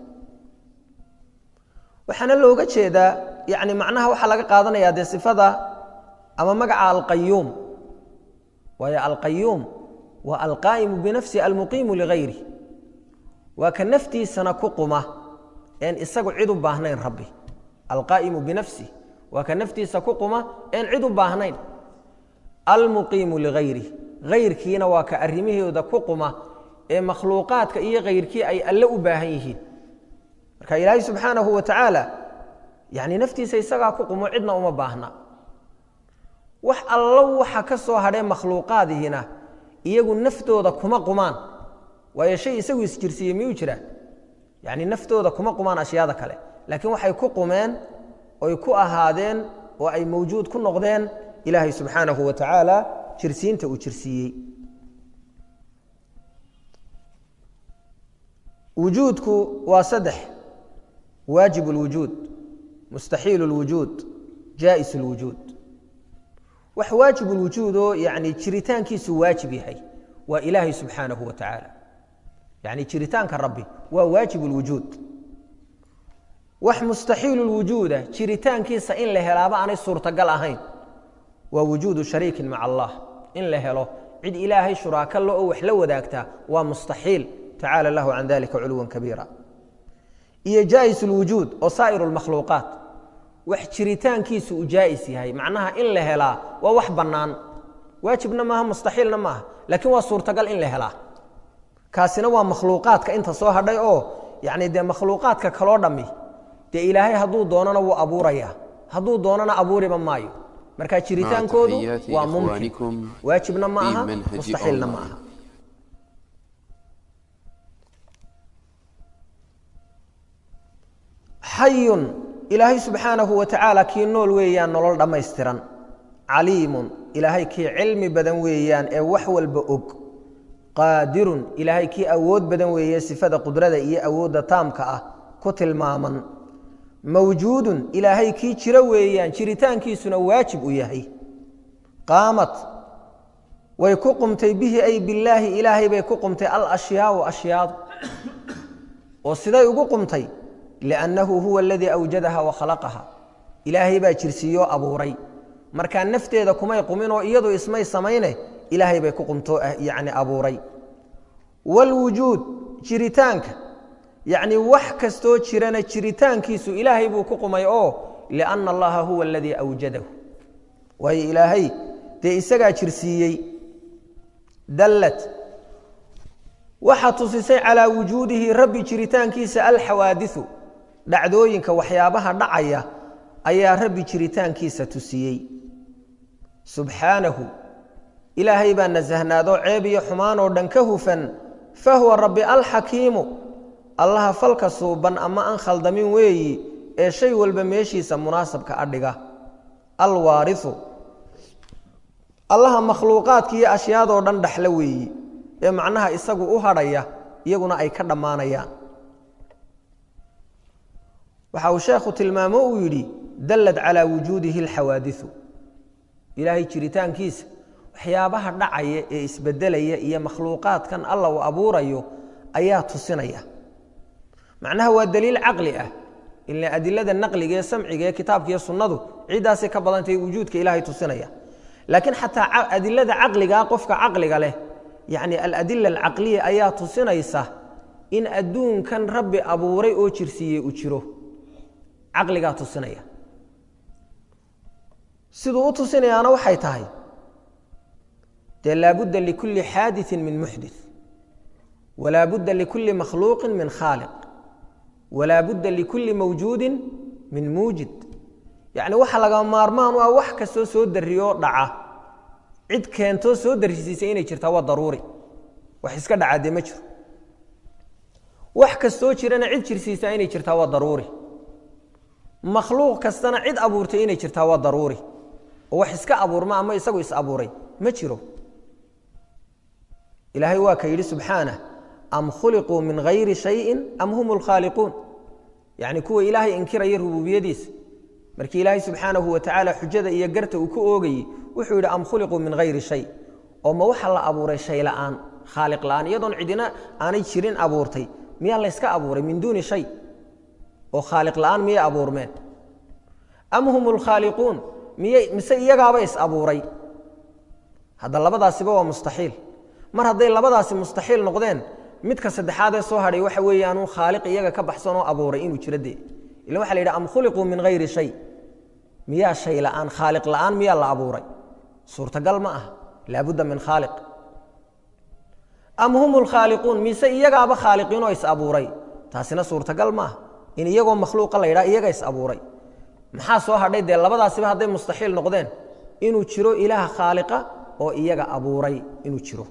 waxaana looga jeedaa yani macnaha waxaa laga qaadanayaa dee sifada ama magaca alqayuum waayo alqayuum waa alqaa'imu binafsi almuqiimu ligayri waa ka naftiisana ku quma een isagu cid u baahnayn rabbi alqaa'imu binafsi waa ka naftiisa ku quma een cid u baahnayn almuqiimu ligayri hayrkiina waa ka arrimahooda ku quma ee makhluuqaadka iyo kayrkii ay alle u baahan yihiin marka ilaahay subxaanahu wa tacaala yani naftiisa isagaa ku qumo cidna uma baahna wax allo waxa ka soo hadhee makhluuqaadihiina iyagu naftooda kuma qumaan waayo shay isagu isjirsiiyey miyuu jiraa yani naftooda kuma qumaan ashyaada kale laakiin waxay ku qumeen oy ku ahaadeen oo ay mawjuud ku noqdeen ilaahay subxaanahu wa tacaala jirsiinta uu jirsiiyey wujuudku waa saddex waajib اlwujuud mustaxiil اlwujuud jaa'is اlwujuud wax waajib اlwujuud oo yani jiritaankiisu waajib yahay waa ilaahay subxaanahu wa tacaala yani jiritaanka rabbi waa waajib اlwujuud wax mustaxiil اlwujuuda jiritaankiisa in la helaaba aanay suurtagal ahayn waa wujuudu shariikin maca allah in la helo cid ilaahay shuraaka lo oo wax la wadaagtaa waa mustaxiil tacala allahu can dalika culuwan kabiira iyo jaa'is اlwujuud oo saa'ir اlmakhluuqaat wax jiritaankiisu uu jaa'is yahay macnaha in la helaa waa wax bannaan waajibna maaha mustaxiilna maaha laakiin waa suurtagal in la helaa kaasina waa makhluuqaadka inta soo hadhay oo yani dee makhluuqaadka kaloo dhammi dee ilaahay hadduu doonana wuu abuurayaa hadduu doonana abuuriba maayo marka jiritaankoodu waa mumkin waajibna ma aha mustaxiilna ma aha xayun ilaahay subxaanahu wa tacaala kii nool weeyaan nolol dhammaystiran caliimun ilaahay kii cilmi badan weeyaan ee wax walba og qaadirun ilaahay kii awood badan weeye sifada qudrada iyo awoodda taamka ah ku tilmaaman mawjuudun ilaahay kii jiro weeyaan jiritaankiisuna waajib u yahay qaamat way ku qumtay bihi ay billaahi ilaahay bay ku qumtay alashyaau ashyaadu oo siday ugu qumtay liannahu huwa aladii awjadaha wa khalaqaha ilaahay baa jirsiiyoo abuuray markaa nafteeda kumay quminoo iyadu ismay samayne ilaahay bay ku qumtoo yani abuuray waalwujuud jiritaanka yacni wax kastoo jirana jiritaankiisu ilaahay buu ku qumay oo lianna allaha huwa aladii awjadahu waayo ilaahay dee isagaa jirsiiyey dallad waxaa tusisay calaa wujuudihi rabbi jiritaankiisa alxawaadiu dhacdooyinka waxyaabaha dhacaya ayaa rabbi jiritaankiisa tusiyey subxaanahu ilaahay baa nasahnaadoo ceeb iyo xumaanoo dhan ka hufan fahuwa rabbi alxakiimu allaha falka suuban ama aan khaldamin weeyi ee shay walba meeshiisa munaasabka adhiga alwaariu allaha makhluuqaadka iyo ashyaadoo dhan dhaxla weeyi ee macnaha isagu u hadhaya iyaguna ay ka dhammaanayaan waxa uu sheekhu tilmaamo uu yidhi dallad calaa wujuudihi alxawaadiu ilaahay jiritaankiisa waxyaabaha dhacaya ee isbedelaya iyo makhluuqaadkan alla uu abuurayo ayaa tusinaya macnaha waa daliil caqli ah ila adilada naqliga ee samciga ee kitaabka iyo sunnadu ciddaasay ka badantay wujuudka ilaahay tusinaya laakiin xataa adilada caqligaa qofka caqliga leh yacni aladila alcaqliya ayaa tusinaysa in adduunkan rabbi abuuray oo jirsiiyey uu jiro caqligaa tusinaya siduu u tusinayaana waxay tahay dee laabudda likulli xaadiثin min muxdith walaa budda likulli makhluuqin min khaaliq walaa budda likulli mawjuudin min muujid yacni waxa laga maarmaan u ah wax kastoo soo dariyoo dhaca cid keentoo soo darisiisay inay jirtaa waa daruuri wax iska dhacaa dee ma jiro wax kastoo jirana cid jirsiisaa inay jirtaa waa daruuri makhluuq kastana cid abuurtay inay jirtaa waa daruuri oo wax iska abuurma ama isagu is abuuray ma jiro ilaahay waa ka yidhi subxaanah am khuliquu min hayri shayin am hum lkhaaliquun yacni kuwa ilaahay inkiraya rububiyadiisa markii ilaahay subxaanahu wa tacaala xujada iyo garta uu ku oogayey wuxuu yidhi am khuliquu min hayri shay oo ma waxa la abuuray shay la'aan khaaliq la'aan iyadoon cidina aanay jirin abuurtay miyaa layska abuuray min duuni shay oo khaaliq la'aan miyay abuurmeen am hum lkhaaliquun miyay mise iyagaaba is abuuray hadda labadaasiba waa mustaxiil mar hadday labadaasi mustaxiil noqdeen midka saddexaadee soo hadhay waxa weeyaanuu khaaliq iyaga ka baxsan oo abuuray inuu jiro dee ila waxa la yidhi am khuliquu min hayri shay miyaa shay la'aan khaaliq la'aan miyaa la abuuray suurtagal ma aha laabudda min khaaliq am hum lkhaaliquun mise iyagaaba khaaliqiinoo is abuuray taasina suurtagal ma aha in iyagoo makhluuqa la yidhaha iyaga is abuuray maxaa soo hadhay dee labadaasiba hadday mustaxiil noqdeen inuu jiro ilaah khaaliqa oo iyaga abuuray inuu jiro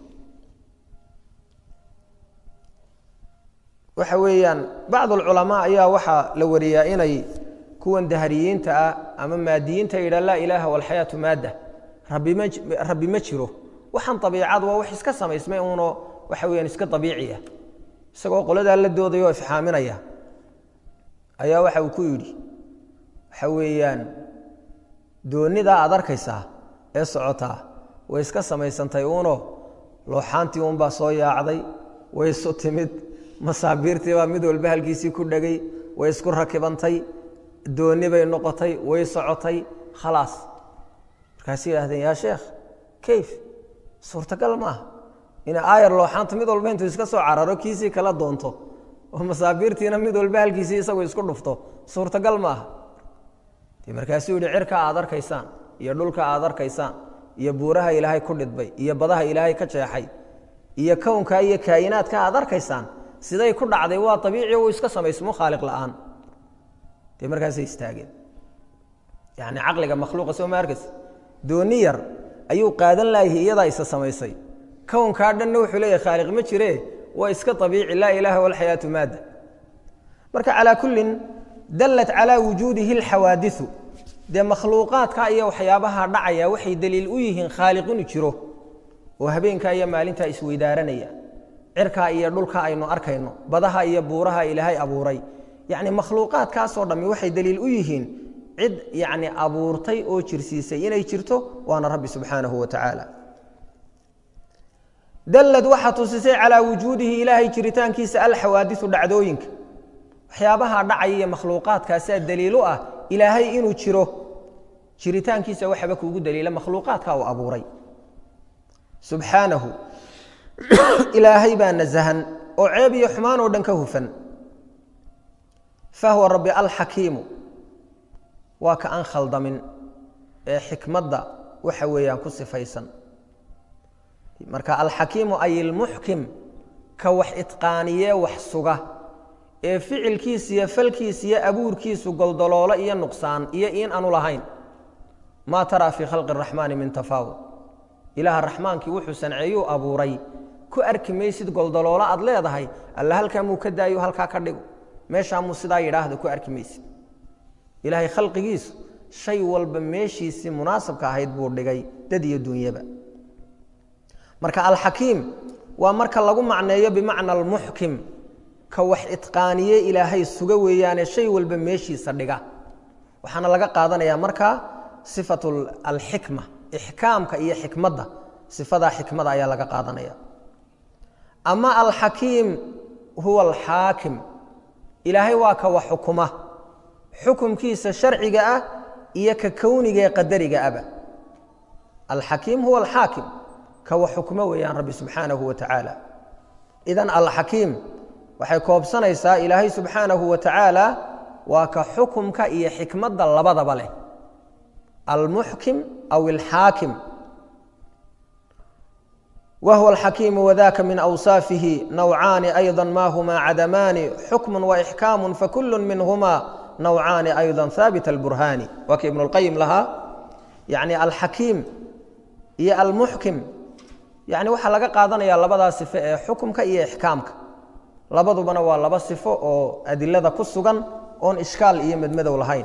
waxa weeyaan bacd alculamaa ayaa waxaa la wariyaa inay kuwan dahriyiinta ah ama maadiyiinta yidhaha laa ilaaha walxayaatu maadda rabbi ma rabbi ma jiro waxaan abiicadu waa wax iska samaysmay uunoo waxa weyaan iska abiici ah isagoo qoladaa la doodaya oo ifxaaminaya ayaa waxa uu ku yidhi waxa weeyaan doonidaa aad arkaysaa ee socotaa way iska samaysantay uuno looxaantii uunbaa soo yaacday way isu timid masaabiirtii baa mid walba halkiisii ku dhegay way isku rakibantay dooni bay noqotay way socotay khalaas markaasay yidhahdeen yaa sheekh kayf suurtagal ma aha ina aayar looxaanta mid walba intuu iska soo cararo kiisii kala doonto oo masaabiirtiina mid walba halkiisii isagu isku dhufto suurtagal ma aha markaasuu yihi cirka aad arkaysaan iyo dhulka aad arkaysaan iyo buuraha ilaahay ku dhidbay iyo badaha ilaahay ka jeexay iyo kownka iyo kaayinaadka aad arkaysaan siday ku dhacday waa abiici uu iska samaysmo khaaliq la'aan dee markaasay istaageen yani caqliga makhluuqa soo ma arkaysa dooni yar ayuu qaadan laayahay iyadaa isa samaysay kownkaa dhanna wuxuu leeyahay khaaliq ma jire waa iska abiici laa ilaaha walxayaatu maadda marka calaa kullin dallat calaa wujuudihi alxawaadiu dee makhluuqaadka iyo waxyaabaha dhacaya waxay daliil u yihiin khaaliq inuu jiro oo habeenkaa iyo maalintaa isweydaaranaya cirkaa iyo dhulka aynu arkayno badaha iyo buuraha ilaahay abuuray yacni makhluuqaadkaasoo dhammi waxay daliil u yihiin cid yacni abuurtay oo jirsiisay inay jirto waana rabbi subxaanahu wa tacaala dallad waxaa tusisay calaa wujuudihi ilaahay jiritaankiisa alxawaadiu dhacdooyinka waxyaabaha dhacaya iyo makhluuqaadkaasaa daliil u ah ilaahay inuu jiro jiritaankiisa waxaba kuugu daliila makhluuqaadka uu abuuray subxaanahu ilaahay baa nasahan oo ceeb iyo xumaan oo dhan ka hufan fahuwa rabbi alxakiimu waa ka aan khaldamin ee xikmadda waxa weeyaan ku sifaysan marka alxakiimu ay ilmuxkim ka wax itqaaniye wax suga ee ficilkiisa iyo falkiisa iyo abuurkiisu goldoloolo iyo nuqsaan iyo in aanu lahayn maa taraa fii khalqi araxmaani min tafaawud ilaaha raxmaankii wuxuu sanceeyuu abuuray ku arki maysid goldoloolo aad leedahay alla halkaa muu ka daayo halkaa ka dhigo meeshaa muu sidaa yidhaahda ku arki maysid ilaahay khalqigiisu shay walba meeshiisii munaasabka ahayd buu dhigay dad iyo dunyaba marka alxakiim waa marka lagu macneeyo bimacna almuxkim ka wax itqaaniye ilaahay suga weeyaane shay walba meeshiisa dhiga waxaana laga qaadanayaa markaa sifatu alxikma ixkaamka iyo xikmadda sifadaa xikmada ayaa laga qaadanaya ama alxakiim huwa alxaakim ilaahay waa ka wax xukuma xukumkiisa sharciga ah iyo ka kowniga ee qadariga aba alxakiim huwa alxaakim ka wax xukmo weeyaan rabbi subxaanahu wa tacaala idan alxakiim waxay koobsanaysaa ilaahay subxaanahu wa tacaala waa ka xukumka iyo xikmadda labadaba leh almuxkim aw alxaakim whuwa alxakiimu wadaka min awsaafihi nawcaani ayضa ma huma cadamaani xukmu waixkaamu fakulu minhuma nawcaani ayضa haabit اlburhaani waa ka ibn اlqayim lahaa yani alxakiim iyo almuxkim yani waxaa laga qaadanaya labadaa sifo ee xukumka iyo ixkaamka labadubana waa laba sifo oo adilada ku sugan oon ishkaal iyo medmadow lahayn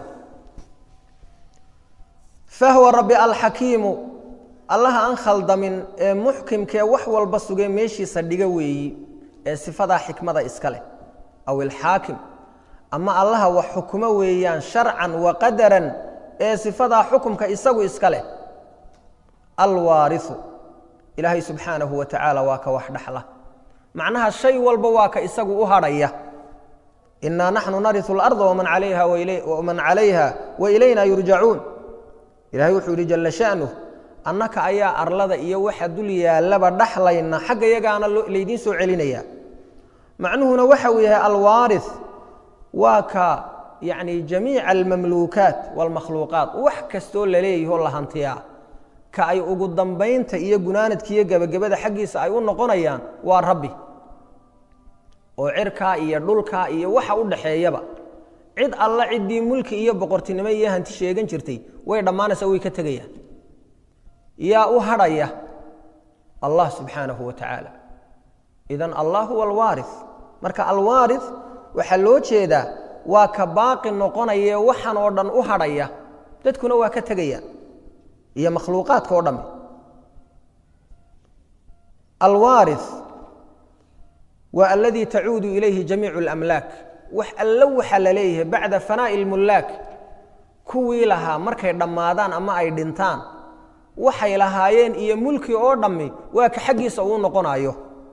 fahwa rabi alxakiimu allaha aan khaldamin ee muxkimkee wax walba sugee meeshiisa dhiga weeyi ee sifadaa xikmada iska leh aw ilxaakim ama allaha wax xukumo weeyaan sharcan wa qadaran ee sifadaa xukumka isagu iska leh alwaariu ilaahay subxaanahu wa tacaala waa ka wax dhaxla macnaha shay walba waa ka isagu u hadhaya inaa naxnu nariu اlarda waman calayha wa ilayna yurjacuun ilahay wuxuu yihi jala shanuh annaka ayaa arlada iyo waxa dul yaallaba dhaxlayna xagga yagaana laydiin soo celinaya macnuhuna waxa uu yahay alwaari waa ka yani jamiica almamluukaat wاlmakhluuqaat wax kastoo laleeyaho la hantiyaa ka ay ugu dambaynta iyo gunaanadka iyo gebagabada xaggiisa ay u noqonayaan waa rabbi oo cirkaa iyo dhulkaa iyo waxa u dhaxeeyaba cid alla ciddii mulki iyo boqortinimo iyo hanti sheegan jirtay way dhammaanaysa way ka tegayaan yaa u hadhaya allah subxaanahu wa tacaala idan allah huwa alwaari marka alwaari waxaa loo jeedaa waa ka baaqi noqonaye waxan oo dhan u hadhaya dadkuna waa ka tegayaan iyo makhluuqaadka oo dhamme alwaari waa aladii tacuudu ilayhi jamiicu اlamlaak wax allo waxa la leeyahay bacda fanaa'i اlmullaak kuwii lahaa markay dhammaadaan ama ay dhintaan waxay lahaayeen iyo mulki oo dhammi waa ka xaggiisa uu noqonayo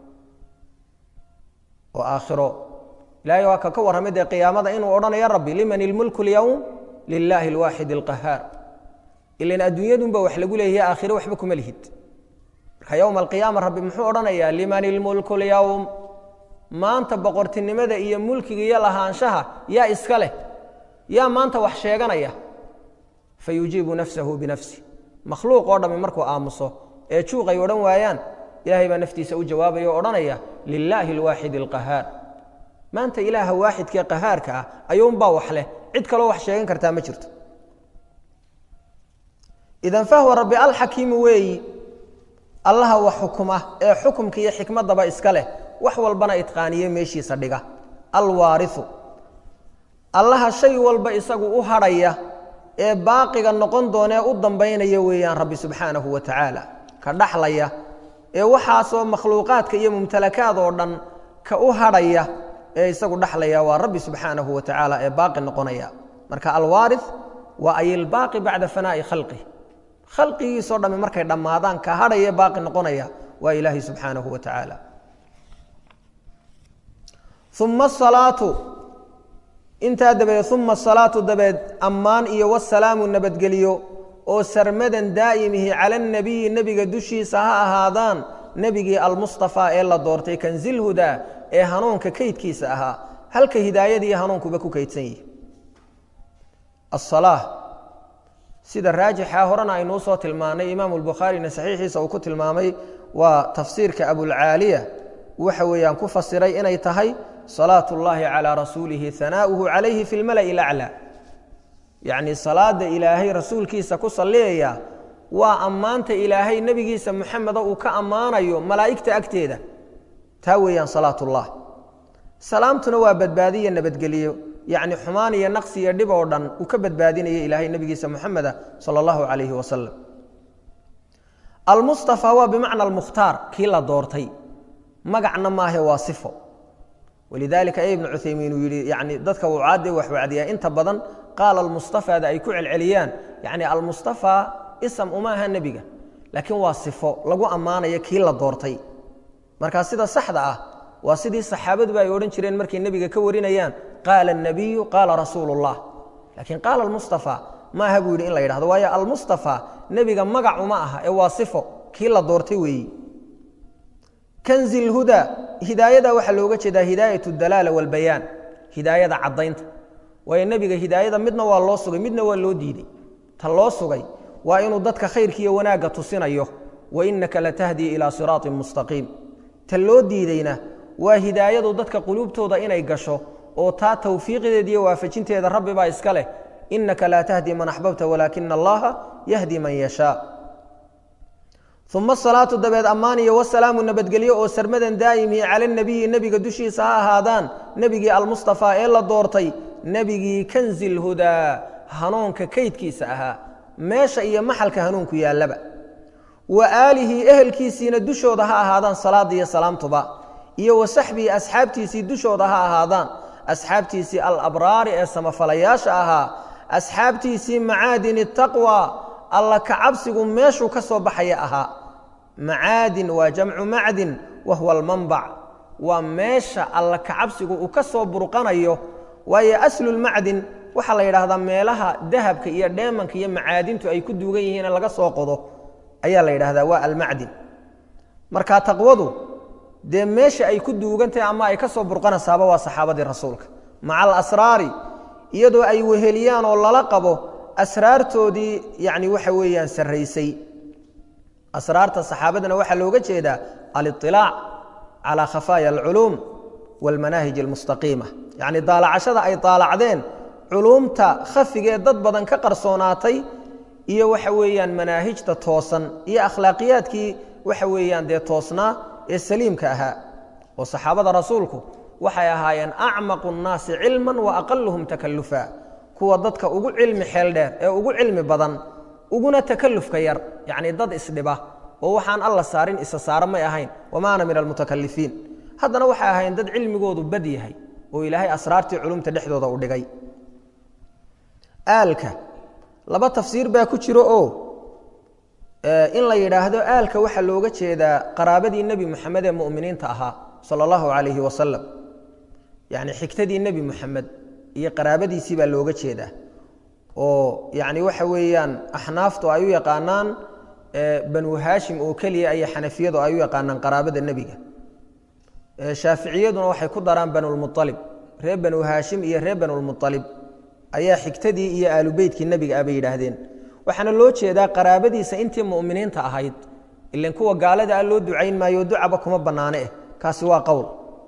oo aakhiro ilaahay waa ka ka warramay dee qiyaamada inuu odhanayo rabbi liman ilmulku اlyowm lilaahi اlwaaxid اlqahaar ilan adduunyadunba wax lagu leeyahay aakhiro waxba kuma lihid marka yowma alqiyaama rabbi muxuu odhanayaa liman ilmulku اlyowm maanta boqortinimada iyo mulkiga iyo lahaanshaha yaa iska leh yaa maanta wax sheeganaya fayujiibu nafsahu binafsi makhluuq oo dhammi markuu aamuso ee juuqay odhan waayaan ilaahay baa naftiisa u jawaabaya o odhanaya lilaahi alwaaxid alqahaar maanta ilaaha waaxidkee qahaarka ah ayuunbaa wax leh cid kaloo wax sheegan kartaa ma jirto idan fahwa rabbi alxakiimu weeyi allaha wax xukuma ee xukumka iyo xikmadaba iska leh wax walbana itqaaniye meeshiisa dhiga alwaariu allaha shay walba isagu u hadhaya ee baaqiga noqon doonee u dambaynaya weeyaan rabbi subxaanahu wa tacaala ka dhaxlaya ee waxaasoo makhluuqaadka iyo mumtalakaad oo dhan ka u hadhaya ee isagu dhaxlaya waa rabbi subxaanahu wa tacaala ee baaqi noqonaya marka alwaari waa ay ilbaaqi bacda fanaa'i khalqih khalqigiisoo dhamme markay dhammaadaan ka hadhaya ee baaqi noqonaya waa ilaahay subxaanahu wa tacaala uma asalaatu intaa dabadeed uma asalaatu dabeed ammaan iyo wasalaamu nabadgeliyo oo sarmadan daa'imihi cala anabiyi nebiga dushiisa ha ahaadaan nebigii almustafaa ee la doortay kanzilhudaa ee hanuunka kaydkiisa ahaa halka hidaayadii hanuunkuba ku kaydsan yihi asalaa sida raajixa horena aynuu soo tilmaanay imaamu lbukhaarina saxiixiisa uu ku tilmaamay waa tafsiirka abulcaaliya waxa weeyaan ku fasiray inay tahay salaat اllahi calىa rasuulihi hanaa'uhu calayhi fi lmala'i laclى yacni salaada ilaahay rasuulkiisa ku salliyaya waa ammaanta ilaahay nebigiisa muxameda uu ka ammaanayo malaa'igta agteeda taa weeyaan salaat ullah salaamtuna waa badbaadiya nabadgeliyo yacni xumaan iyo naqsi iyo dhib oo dhan uu ka badbaadinaya ilaahay nebigiisa muxameda sala allahu calayhi wasalam almustafa waa bimacna almukhtaar kii la doortay magacna maahe waa sifo walidaalika ay ibnu cuthaymiin uu yidhi yani dadka wucaadde wax wacdiyaa inta badan qaala almustafaada ay ku celceliyaan yani almustafa isam uma aha nebiga laakiin waa sifo lagu ammaanayo kii la doortay markaa sida saxda ah waa sidii saxaabaduba ay odhan jireen markay nebiga ka warinayaan qaala الnabiyu qaala rasuulu اllah laakiin qaala almustafa ma aha buu yidhi in la yidhahdo waayo almustafa nebiga magac uma aha ee waa sifo kii la doortay weeyi kanzi اlhudaa hidaayada waxaa looga jeedaa hidaayat اdalaala wاlbayaan hidaayada caddaynta waayo nebiga hidaayada midna waa loo sugay midna waa loo diiday ta loo sugay waa inuu dadka khayrkiiyo wanaagga tusinayo wa innaka latahdii ilaa siraatin mustaqiim ta loo diideyna waa hidaayadu dadka quluubtooda inay gasho oo taa tawfiiqdeeda iyo waafajinteeda rabbi baa iska leh innaka laa tahdi man axbabta walaakina allaha yahdi man yashaa uma asalaatu dabeed ammaan iyo wasalaamu nabadgelyo oo sarmadan daa'imihi cala nabiyi nebiga dushiisa ha ahaadaan nebigii almustafaa ee la doortay nebigii kanzi lhudaa hanuunka kaydkiisa ahaa meesha iyo maxalka hanuunku yaallaba wa aalihi ehelkiisiina dushooda ha ahaadaan salaada iyo salaamtuba iyo wa saxbihi asxaabtiisii dushooda ha ahaadaan asxaabtiisii alabraari ee samafalayaasha ahaa asxaabtiisii macaadini taqwa alla kacabsigu meeshuu ka soo baxaya ahaa macaadin waa jamcu macdin wa huwa almanbac waa meesha alla kacabsigu uu ka soo burqanayo waayo aslulmacdin waxaa la yidhaahdaa meelaha dahabka iyo dheemanka iyo macaadintu ay ku duugan yihiin laga soo qodo ayaa la yidhaahdaa waa almacdin marka taqwadu dee meesha ay ku duugantahay ama ay ka soo burqanaysaaba waa saxaabadii rasuulka maca alasraari iyadoo ay weheliyaan oo lala qabo asraartoodii yani waxa weeyaan sarraysay asraarta saxaabadana waxaa looga jeedaa aliطilaac calى khafaaya alculuum wاlmanaahij almustaqiima yacni daalacashada ay daalacdeen culuumta khafigee dad badan ka qarsoonaatay iyo waxa weeyaan manaahijta toosan iyo akhlaaqiyaadkii waxa weeyaan dee toosnaa ee saliimka ahaa oo saxaabada rasuulku waxay ahaayeen acmaqu الnaasi cilma wa aqaluhum takalufa kuwa dadka ugu cilmi xeel dheer ee ugu cilmi badan uguna takalufka yar yacni dad isdhiba oo waxaan alla saarin isa saara may ahayn wama ana min almutakalifiin haddana waxay ahayn dad cilmigoodu bad yahay oo ilaahay asraartii culumta dhexdooda u dhigay aalka laba tafsiir baa ku jiro oo in la yidhaahdo aalka waxaa looga jeedaa qaraabadii nebi moxamed ee mu'miniinta ahaa sala allahu calayhi wasalam yacni xigtadii nebi moxamed iyo qaraabadiisii baa looga jeedaa oo yacni waxa weeyaan axnaaftu ay u yaqaanaan banu haashim oo keliya iyo xanafiyadu ay u yaqaanaan qaraabada nebiga shaaficiyaduna waxay ku daraan banulmualib reer banu haashim iyo reer banulmualib ayaa xigtadii iyo aalubeytkii nebiga ah bay yidhaahdeen waxaana loo jeedaa qaraabadiisa intii mu'miniinta ahayd ilan kuwa gaalada ah loo ducayn maayo ducaba kuma bannaane eh kaasi waa qowl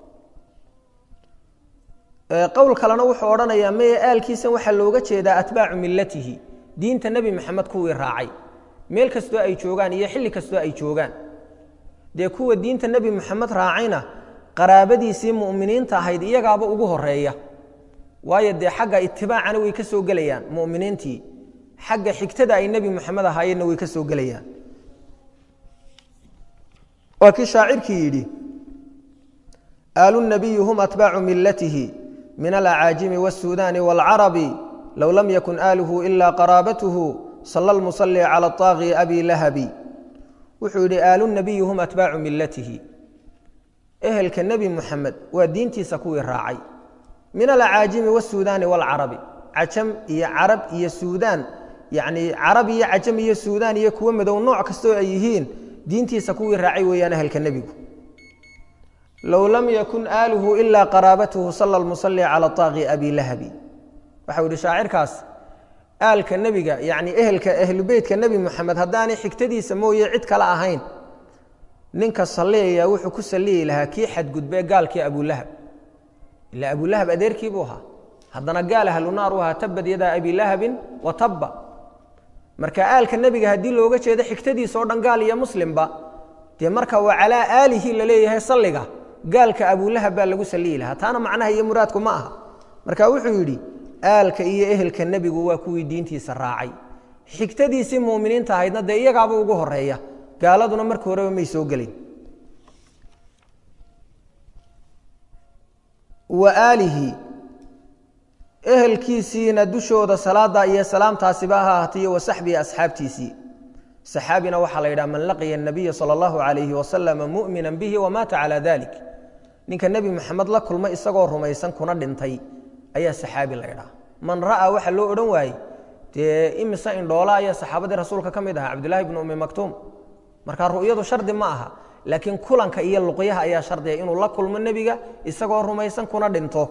qowl kalena wuxuu odhanayaa maye aalkiisan waxaa looga jeedaa atbaacu millatihi diinta nebi maxamed kuwii raacay meel kastoo ay joogaan iyo xilli kastoo ay joogaan dee kuwa diinta nebi moxamed raacayna qaraabadiisii mu'miniinta ahayd iyagaaba ugu horeeya waayo dee xagga itibaacana way ka soo gelayaan mu'miniintii xagga xigtada ay nebi moxamed ahaayeenna way ka soo gelayaan waa kii shaacirkii yidhi aalu nabiyi hum atbaacu millatihi min alacaajimi wاsuudaani wاlcarabi low lam yakun aaluhu ila qaraabatuhu sala lmusali cala طaaqi abi lahabi wuxuu yidhi aalu nabiyi hum atbaacu millatihi ehelka nebi muxamed waa diintiisa kuwii raacay min alacaajimi wاsuudaani wاlcarabi cajam iyo carab iyo suudaan yacni carab iyo cajam iyo suudaan iyo kuwo madow nooc kastoo ay yihiin diintiisa kuwii raacay weeyaan ehelka nebigu low lam yakun aaluhu ilaa qaraabatuhu sala lmusali cala taaqi abi lahabi waxau yihi shaacirkaas aalka nebiga yacni ehelka ahlubeytka nebi moxamed haddaanay xigtadiisa mooye cid kale ahayn ninka salliyaya wuxuu ku salliyi lahaa kii xadgudbee gaalkii abulahab ila abulahab adeerkii buu ahaa haddana gaal ahlunaar u ahaa tabad yadaa abi lahabin wa tabba marka aalka nebiga haddii looga jeedo xigtadiisa oo dhan gaal iyo muslimba dee marka waa calaa aalihi la leeyahay salliga gaalka abulahab baa lagu saliyi lahaa taana macnaha iyo muraadku ma aha marka wuxuu yidhi aalka iyo ehelka nebigu waa kuwii diintiisa raacay xigtadiisii muminiinta ahaydna dee iyagaaba ugu horeeya gaaladuna marka horeba may soo gelin wa aalihi ehelkiisiina dushooda salaada iyo salaamtaasiba ha ahaataiyo wa saxbihi asxaabtiisii saxaabina waxaa la yidhaha man laqiya الnabiya salى اllahu عalayhi wasalama mu'mina bihi wamaata calى dalik ninka nebi moxamed la kulmay isagoo rumaysan kuna dhintay ayaa saxaabi la ydhaha man ra'aa waxa loo odhan waayey dee imise indhoola ayaa saxaabadii rasuulka ka mid ahaa cabdullahi bnu umi maktuum marka ru'yadu shardi ma aha laakiin kulanka iyo luqyaha ayaa shardiga inuu la kulmo nebiga isagoo rumaysan kuna dhinto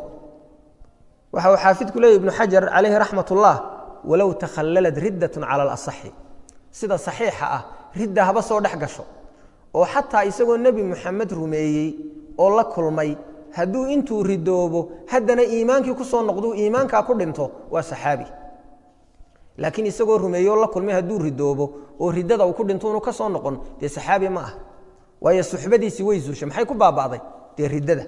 waxa uu xaafidku leeyay ibnu xajar calayhi raxmat ullah walow takhalalad riddat cala alasaxi sida saxiixa ah ridda haba soo dhex gasho oo xataa isagoo nebi moxamed rumeeyey oo la kulmay hadduu intuu ridoobo haddana iimaankii ku soo noqduu iimaankaa ku dhinto waa saxaabi laakiin isagoo rumeeyey oo la kulmay hadduu ridoobo oo riddada uu ku dhinto unu ka soo noqon dee saxaabi ma ah waayo suxbadiisii way zuushay maxay ku baaba'day dee riddada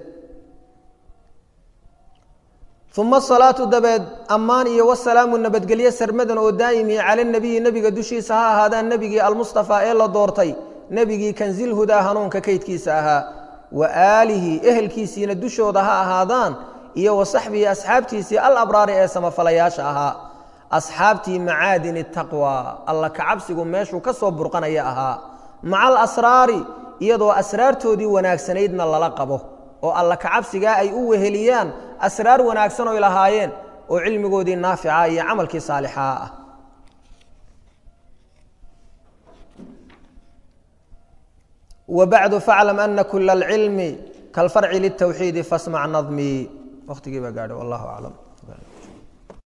uma asalaatu dabeed ammaan iyo wasalaamu nabadgelye sarmadan oo daa'imi cala nebiyi nebiga dushiisa ha ahaadaan nebigii almustafaa ee la doortay nebigii kanzilhudaa hanuunka kaydkiisa ahaa wa aalihi ehelkiisiina dushooda ha ahaadaan iyo wa saxbihi asxaabtiisii alabraari ee samafalayaasha ahaa asxaabtii macaadini taqwa alla kacabsigu meeshuu ka soo burqanaya ahaa maca alasraari iyadoo asraartoodii wanaagsanaydna lala qabo oo alla kacabsigaa ay u weheliyaan asraar wanaagsan oy lahaayeen oo cilmigoodii naafica iyo camalkii saalixaa ah wbacdu faclam ana kula alcilmi kalfarci liltawxiidi fasmac nadmii waqtigii baa gaadhay wallahu aclam